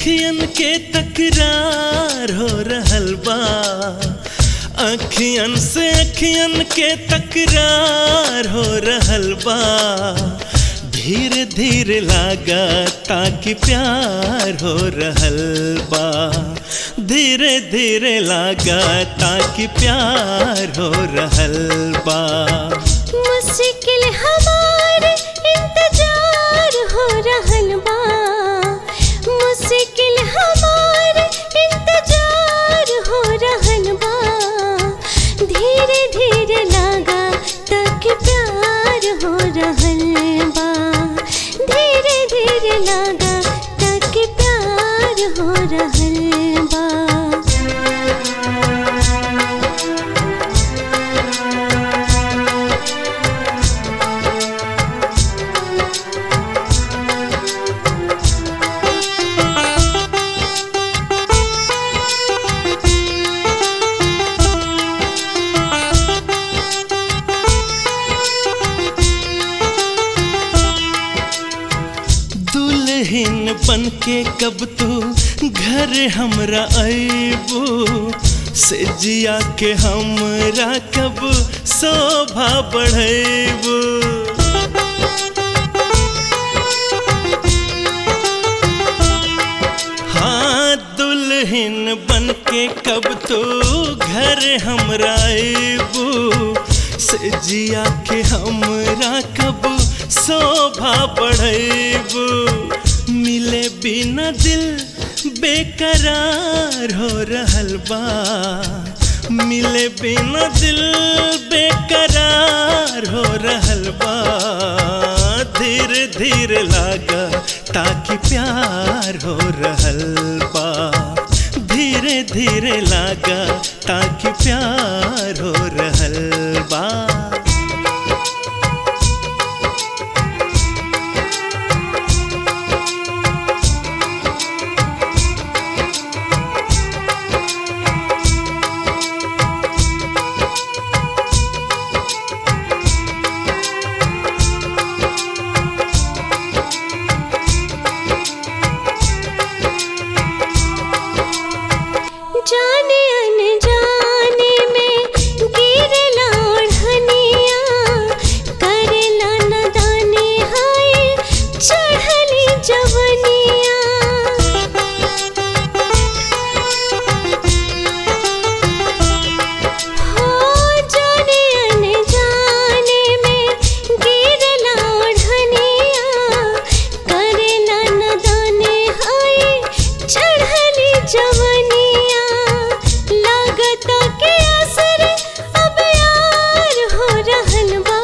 अखियन के तकरार हो रहल बा अखियन से अखियन के तकरार हो रहल बा धीरे धीरे लागा ताकि प्यार हो रहल बा धीरे धीरे लागा ताकि प्यार हो रहल बा मुश्किल हमार इंतजार हो रहल बा मुश्किल हमार इंतजार हो रहल बा धीरे धीरे लागा तक प्यार हो रहल बा धीरे धीरे लागा तक प्यार हो रहल बा दुल्हन बन के कब तू घर हमरा अबू से जिया के हमरा कब शोभा बढ़ेबू हाँ दुल्हन बन के कब तो घर हमरा अबू से जिया के हमरा कब शोभा बढ़ेबू मिले बिना दिल बेकरार हो रहल बा मिले बिना दिल बेकरार हो रहल बा धीरे धीरे लागा ताकि प्यार हो रहल बा धीरे धीरे लागा ताकि प्यार हो रहल बा जाने अनजाने में गिरला ओढ़निया करेला नदाने हाय चढ़ली जवनिया हो जाने अनजाने में गिरला ओढ़निया करेला नदाने हाय चढ़ली जवनिया लागत के असर अब यार हो रहल बा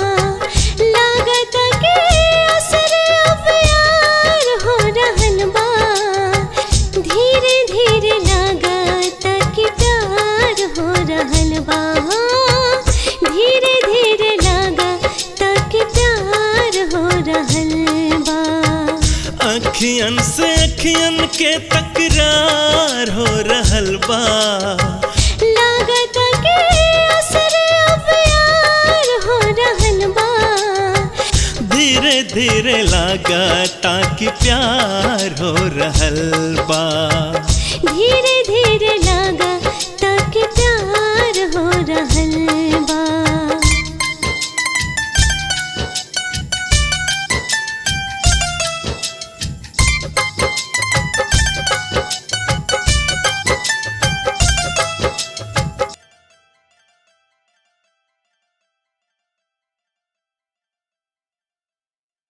लागत के असर अब यार हो रहल बा धीरे धीरे लागत कि प्यार हो रहल बा धीरे धीरे लागत कि प्यार हो रहल बा अखियन से अखियन के तकरार हो रहल बा लागत के असर अब यार हो रहल बा धीरे धीरे लागा ताकि प्यार हो रहल बा धीरे धीरे लागा ताकि प्यार हो रहल